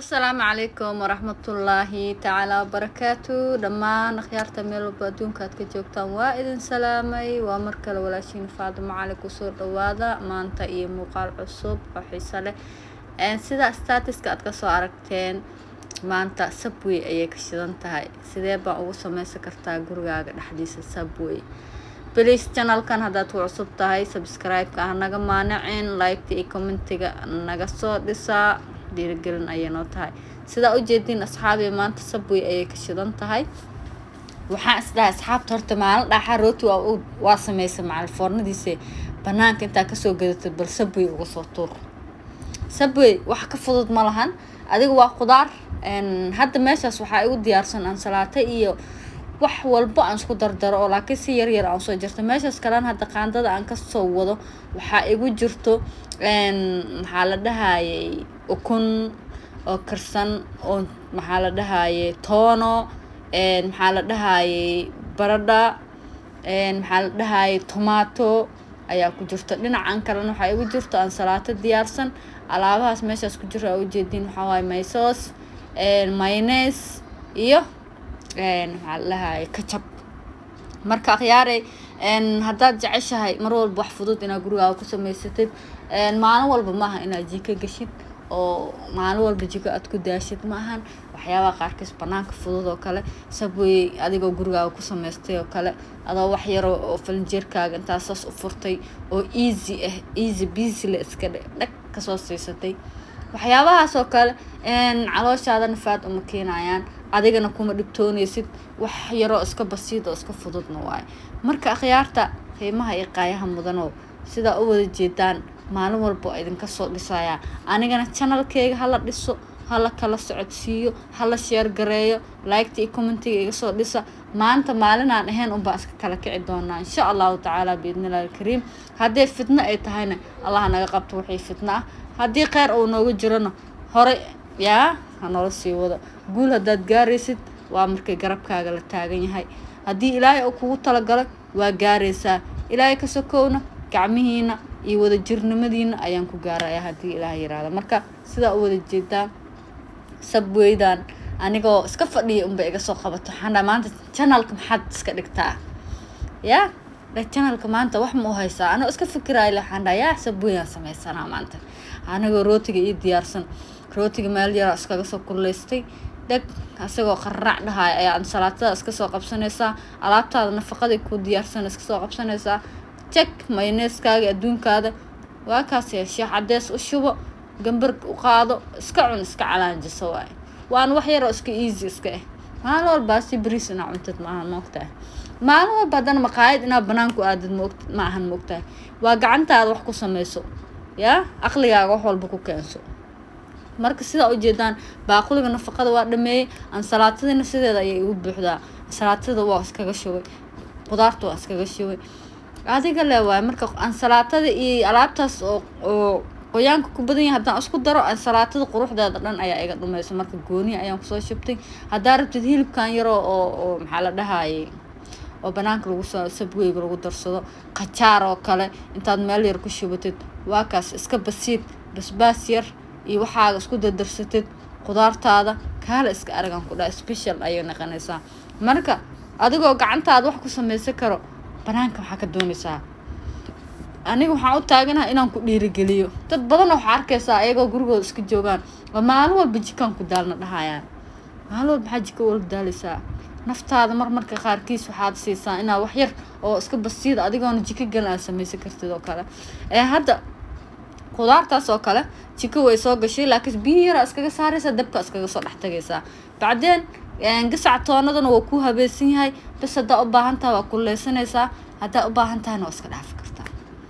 asalaamu calaykum waraxmatullaahi tacaala wabarakaatu dhammaan akhyaarta meel walba adduunka aad ka joogtaan waa idin salaamay waa mar kale walaashiin faadimo cali kusoo dhawaada maanta iyo muuqaal cusub oo xiiso leh sida statiska aad kasoo aragteen maanta subway ayay ka shidan tahay sidee baan ugu sameysan kartaa gurigaaga dhexdiisa subway bliis janalkan haddaad ku cusub tahay subscribe-ka ah naga maanacin liketa iyo commentiga naga soo dhisaa dhiirigelin ayay noo tahay sidaa ujeediin asxaabi maanta subway ayay ka shidan tahay waxaan isdhahay asxaabta horta maalin dhaaxa rooti waa sameysay macalfoornadiise banaanka intaa kasoo gadatid bal subway uga soo tuur subway wax ka fudud ma lahan adiga waa khudaar hadda meeshaas waxaa igu diyaarsan ansalaato iyo wax walbo aan isku dardaro oo laakiin si yar yar aan soo jirto meeshaas kalena hadda qaandada aan kasoo wado waxaa igu jirto maxaa la dhahayay ukun oo karsan oo maxaa la dhahayay toono maxaa la dhahayay baradha maxaa la dhahayay tomaato ayaa ku jirto dhinacan kalena waxaa igu jirto ansalaato diyaarsan alaabahaas meeshaas ku jiro aa ujeediin waxaa waaye maysoos maynes iyo maxaa la dhahayay kajab marka akhyaarey haddaad jeceshahay mar walba wax fudud inaad gurigaaga ku samaysatid maalin walba maaha inaad jiko gashid oo maalin walba jiko aad ku daashid ma ahan waxyaabaha qaarkiis banaanka fudud oo kale sabway adigoo gurigaaga ku samaystay oo kale adoo wax yaro oo falinjeerkaaga intaasaas u furtay oo easy ah easy busy la iska dhag kasoo siisatay waxyaabahaas oo kale calooshaada nafaad uma keenayaan adigana kuma dhibtoonaysid wax yaroo iska basiid oo iska fududna waayo marka akhyaarta qiimaha iyo qaayaha mudanoo sidaa u wada jeedaan maalin walba oo idinka soo dhisayaa anigana janalkeyga hala dhiso hala kala socodsiiyo hala sheer gareeyo liketa iyo commentiga iga soo dhisa maanta maalinaan ahayn unbaan iska kala kici doonaa insha allahu tacaala biidnillahi alkariim haddii fitno ay tahayna allah naga qabto wixii fitno ah haddii kheyr uu nooga jirona hore yaa hanoola sii wado guul haddaad gaaraysid waa markay garabkaaga la taagan yahay haddii ilaahay uu kugu talagalo waa gaaraysaa ilaahay ka sokowna gacmihiina iyo wadajirnimadiina ayaan ku gaaraya haddii ilaah yiraahdo marka sidaa u wada jeedaan sabweydan anigoo iska fadhiya unba iga soo qabato waxaan dhaa maanta janalka maxaad iska dhigtaa yaa janalka maanta wax ma u haysaa anoo iska fikiraayo waxaan dhaa yaa sabweydaan sameysanaa maanta anigoo rootiga ii diyaarsan rootiga meel yaraa iskaga soo kuleystay dheg asagoo qararac dhahaay ayaa ansalaatada iska soo qabsanaysaa alaabtaada nafaqadii ku diyaarsan iska soo qabsanaysaa jeg mayneeskaaga adduunkaada waa kaas yeeshee cadees u shubo gambar u qaado iska cun iska calaanjiso waay waana wax yaroo iska easy iska ah maalin walbaa si bariis inaa cuntid maahan maogtahay maalin walba haddana maqaayad inaa banaanku aadid maog ma ahan maogtahay waa gacantaada wax ku sameyso yaa aqligaaga wax walba ku keenso marka sidaa ujeedaan baaquliga nafaqada waa dhameeyey ansalaatadiina sideeda ayay igu buuxdaa ansalaatada waa iskaga shubay qudaarta waa iskaga shubay adiga le waay marka ansalaatada iyo alaabtaas oo oo qoyaanka ku badan yahay haddaan isku daro ansalaatada quruxdeeda dhan ayaa iga dhumeysa marka gooniya ayaan kusoo shubtay haddaa rabtid hilibkan yaroo oo oo maxaa la dhahayay oo banaanka lagu soo sabweyga lagu darsado qajaar oo kale intaad meel yar ku shubatid waa kaas iska basiid basbaas yar iyo waxaaga isku dardarsatid qudaartaada kaala iska aragan ku dhaha special ayay naqanaysaa marka adigoo gacantaada wax ku sameysan karo banaanka waxaa ka doonaysaa aniga waxaan u taaganaha inaan ku dhiirigeliyo dad badanna waxaa arkaysaa ayagoo gurigooda iska joogaan oo maalin walba jikaan ku daalna dhahayaan maalin walba maxaa jika wala daalaysaa naftaada mar marka qaarkiis waxaad siisaa inaa wax yar oo iska basiida adigoona jiko galan aad sameysan kartid oo kale ee hadda qudaartaas oo kale jiko way soo gashay laakiin biyo yaraa iskaga saaraysaa dabka iskaga soo dhex tagaysaa bacdeen gasac toonadana waa ku habeesan yahay bas haddaa u baahan tahay waa kuleysanaysaa haddaa u baahan tahayna waa iska dhaafi kartaa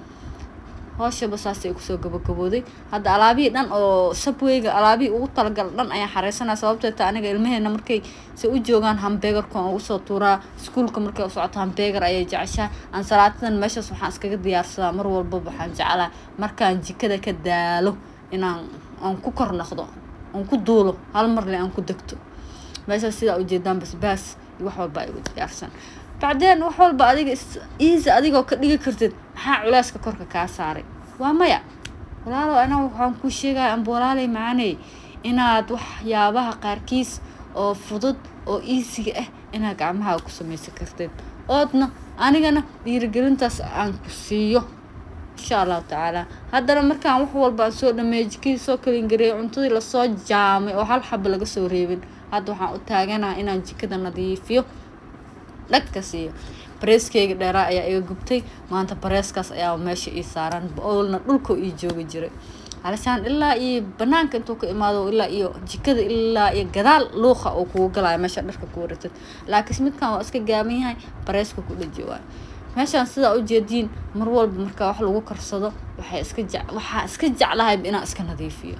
hooshaba saasay kusoo gabagabooday hadda alaabihii dhan oo sabweyga alaabihii ugu talagala dhan ayaan xareysanaya sababteeta aniga ilmaheena markay se u joogaan hambeegarkan ugu soo tuuraa iskuulka markay u socoto hambeegar ayay jeceshaa ansalaatadan meeshaas waxaan iskaga diyaarsadaa mar walbaba waxaan jeclaa markaan jikada ka daalo inaan aan ku kor noqdo aan ku duulo hal marle aan ku degto meeshaas sidaa ujeedaan basbaas iyo wax walba igu diyaarsan bacdeen wax walba adiga easy adigoo ka dhigi kartid maxaa culeyska korka kaa saaray waa maya walaalow anaa waxaan kuu sheegaya amba walaalay macaaney inaad waxyaabaha qaarkiis oo fudud oo iisiga ah inaad gacmahaaga ku samaysan kartid oodna anigana dhiirigelintaas aan ku siiyo insha allahu tacaala haddana markaan wax walba aan soo dhameeyay jikadii soo kalingareeyay cuntadii lasoo jaamay oo hal xaba laga soo reebin hadda waxaan u taaganaha inaan jikada nadiifiyo dhagka siiyo bareeskeyga dheeraa ayaa iga gubtay maanta bareeskaas ayaa meesha ii saaran oolna dhulkoo ii joogi jiray halashaan ilaa iyo banaanka intuu ka imaado ilaa iyo jikada ilaa iyo gadaal luuqa uu kugu galaayo meesha dharka ku waratid laakiin midkan waa iska gaaban yahay bareeska ku dhaji waayo meeshaan sidaa ujeediin mar walba markaa wax lagu karsado waxay iska je waxaa iska jeclahayba inaan iska nadiifiyo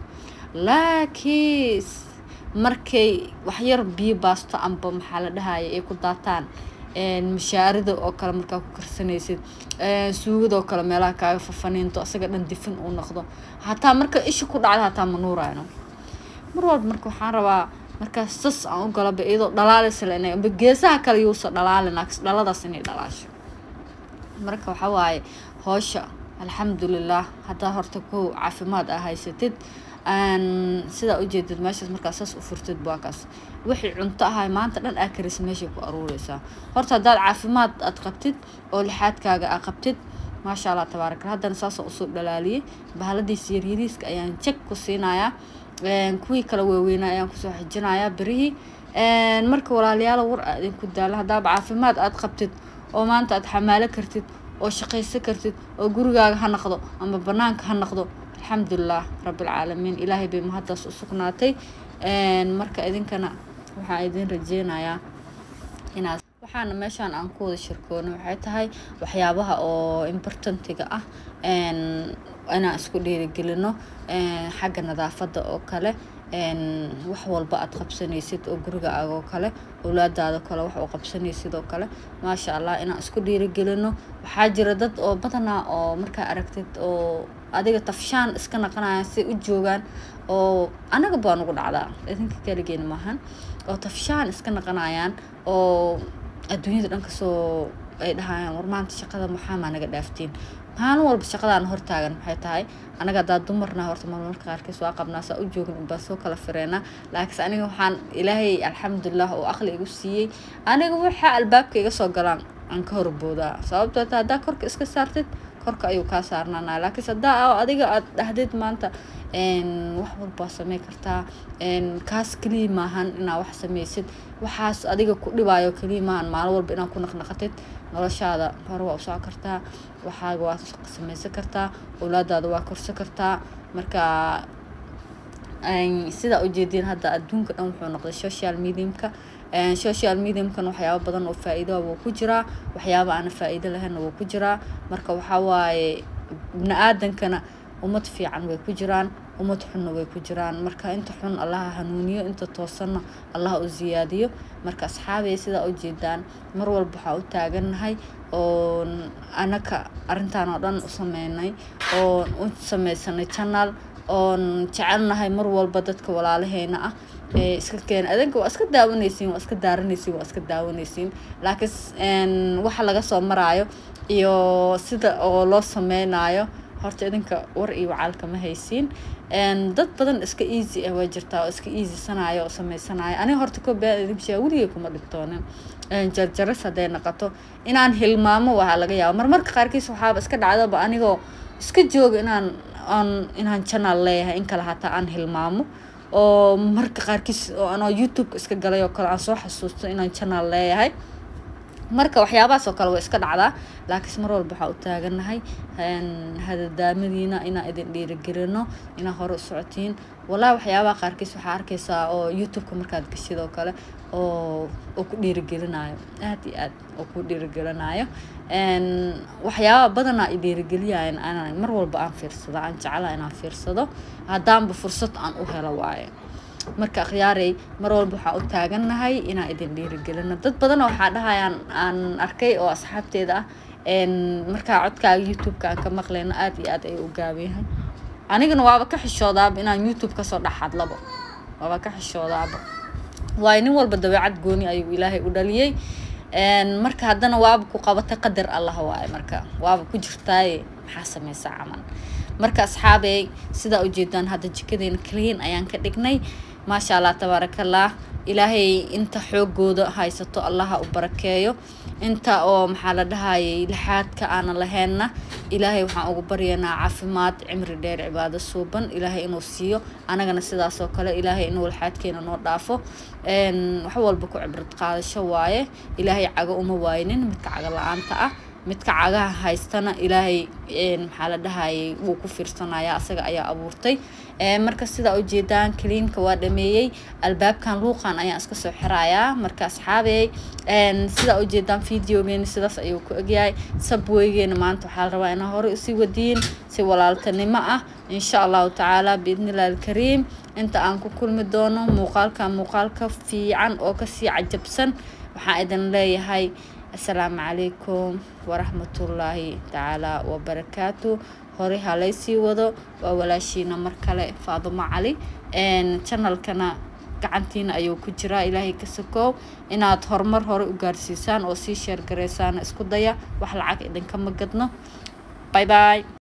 laakiin markay waxyar biyo baasto amba maxaa la dhahaya ay ku daataan mashaarida oo kale markaa ku karsanaysid suugada oo kale meelaha kaaga fafaniinto asaga dhan difin uu noqdo hataa marka isha ku dhacda hataa ma nuurayno mar walba marka waxaan rabaa markaa sas aan u galaba iyadoo dhalaalaysa ina amba geesaha kale yuusa dhalaalin dhaladaas inay dhalaasho marka waxaa waaye hoosha alxamdulilah haddaa horta kow caafimaad aa haysatid sidaa ujeedid meeshaas markaa saas u furtid waa kaas wixii cunto ahay maanta dhan aa karis meeshay ku aruureysaa horta haddaad caafimaad aad qabtid oo lixaadkaaga aa qabtid maasha allah tabaarak haddana saasoo usoo dhalaaliyay bahaladiisa yaryariiska ayaan jag ku siinayaa kuwii kala waaweynaa ayaan kusoo xijinayaa berihii marka walaalayaala war aa idinku daala haddaaba caafimaad aad qabtid oo maanta aad xamaalo kartid oo shaqaysan kartid oo gurigaaga ha noqdo ama banaanka ha noqdo alxamdulilah rabbilcaalamiin ilaahay bay mahaddaas u sugnaatay marka idinkana waxaan idin rajeynayaa inaad waxaana meeshaan aan ku wada shirkoono waxay tahay waxyaabaha oo importantiga ah inaan isku dhiirigelino xagga nadaafadda oo kale wax walba aad qabsanaysid oo gurigaaga oo kale owlaadaada kale wax u qabsanaysid oo kale maasha allah inaan isku dhiirigelino waxaa jira dad oo badanaa oo markaa aragtid oo adiga tafshaan iska naqanayaan si u joogaan oo anaga baa nugu dhacdaa idinka kaligeena maahan oo tafshaan iska naqanayaan oo adduunyada dhan kasoo ay dhahayaan war maanta shaqada maxaamaa naga dhaaftiin maalin walba shaqadaan hortaagan maxay tahay anaga haddaa dumarna horta marmarka qaarkiis waa qabnaa saa u joogin unbaa soo kala fireena laakiinse aniga waxaan ilaahay alxamdulilah oo aqli igu siiyey aniga waxaa albaabka iga soo galaan aan ka horboodaa sababtoo ta haddaa korka iska saartid korka ayuu kaa saarnaanaa laakiinse haddaa adiga aad dhahdid maanta wax walbaa samey kartaa kaas keliya maahan inaa wax sameysid waxaas adiga ku dhibaayo keliya maahan maalin walba inaad ku naqnaqatid noloshaada hore waa usoo kartaa waxaaga waa sameysan kartaa owlaadaada waa korsan kartaa marka sidaa ujeediin hadda adduunka dhan wuxuu noqday social mediumka social mediumkan waxyaaba badan oo faa-iidoa wuu ku jiraa waxyaaba aana faa-iido lahaynna wuu ku jiraa marka waxaa waaye bini aadankana ummad fiican way ku jiraan ummad xunna way ku jiraan marka inta xun allaha hanuuniyo inta toosanna allaha u siyaadiyo marka asxaabay sidaa ujeedaan mar walba waxaa u taagannahay oon anaka arrintaan oo dhan u sameynay oon u sameysanay channel oon jecelnahay mar walba dadka walaalaheyna ah ee iska keena adanka waa iska daawanaysiin waa iska daaranaysiin waa iska daawanaysiin laakiin waxa laga soo maraayo iyo sida oo loo sameynayo horta idinka war iyo wacaalka ma haysiin dad badan iska easy ah waa jirtaa oo iska easy sanayo oo sameysanayo aniga horta ko been idin sheega weligay kuma dhibtoonin jarjaras hadday noqoto inaan hilmaamo waxaa laga yaaba marmarka qaarkiis waxaaba iska dhacdaba anigoo iska jooga inaan aan inaan channel leeyahay in kale hataa aan hilmaamo oo marka qaarkiis oo anoo youtube iska galay oo kale aan soo xasuusto inaan channel leeyahay marka waxyaabahaas oo kale way iska dhacdaa laakiinse mar walba waxaa u taaganahay hadadaamadiina inaan idin dhiirigelino inaa hore u socotiin wallahi waxyaabaha qaarkiis waxaa arkaysaa oo youtube-ka markaad gashid oo kale oo oo ku dhiirigelinayo aad iyo aad oo ku dhiirigelinayo waxyaaba badanaa i dhiirigeliyayan anaan mar walba aan fiirsado aan jeclaa inaan fiirsado haddaanba fursad aan u helo waaye marka akhyaarey mar walba waxaa u taagannahay inaan idin dhiirigelino dad badanoo waxaa dhahayaan aan arkay oo asxaabteeda ah markaa codkaaga youtube-ka aan ka maqlayno aada iyo aad ayuu u gaabanyahay anigana waaba ka xishoodaaba inaan youtube kasoo dhex hadlabo waaba ka xishoodaaba waayo nin walba dabeecad gooni ayuu ilaahay u dhaliyey marka haddana waaba ku qabatay qadar allah waaye marka waaba ku jirtaaye maxaa sameysaa camal marka asxaabey sidaa ujeedaan hadda jikadeena clean ayaan ka dhignay maasha allah tabaarakallah ilaahay inta xoogooda haysato allaha u barakeeyo inta oo maxaa la dhahayay lixaadka aanan laheenna ilaahay waxaan ugu baryanaa caafimaad cimri dheer cibaado suuban ilaahay inuu siiyo anagana sidaas oo kale ilaahay inuu lixaadkeena noo dhaafo wax walba ku cibrad qaadasho waaye ilaahay cago uma waaynin midka cago la-aanta ah midka cagaha haystana ilaahay maxaa la dhahayay wuu ku fiirsanaya asaga ayaa abuurtay marka sidaa ujeedaan kaliinka waa dhameeyey albaabkan luuqan ayaan iska soo xirayaa marka asxaabey sidaa ujeedaan videogeena sidaas ayuu ku egyahay sabweygeena maanta waxaa la rabaa inaa horey usii wadiyin si walaaltanimo ah insha allahu tacaala biidnillahi alkariim inta aan ku kulmi doono muuqaalka muuqaalka fiican oo kasii cajabsan waxaan idin leeyahay asalaamu calaykum waraxmatullaahi tacaala wabarakaatu hore halaysii wado waa walaashiina mar kale faadumo cali janalkana gacantiina ayuu ku jiraa ilaahay ka sakoow inaad horumar hore u gaarsiisaan oo sii sheergaraysaan isku daya wax lacag idinkama gadno bay bay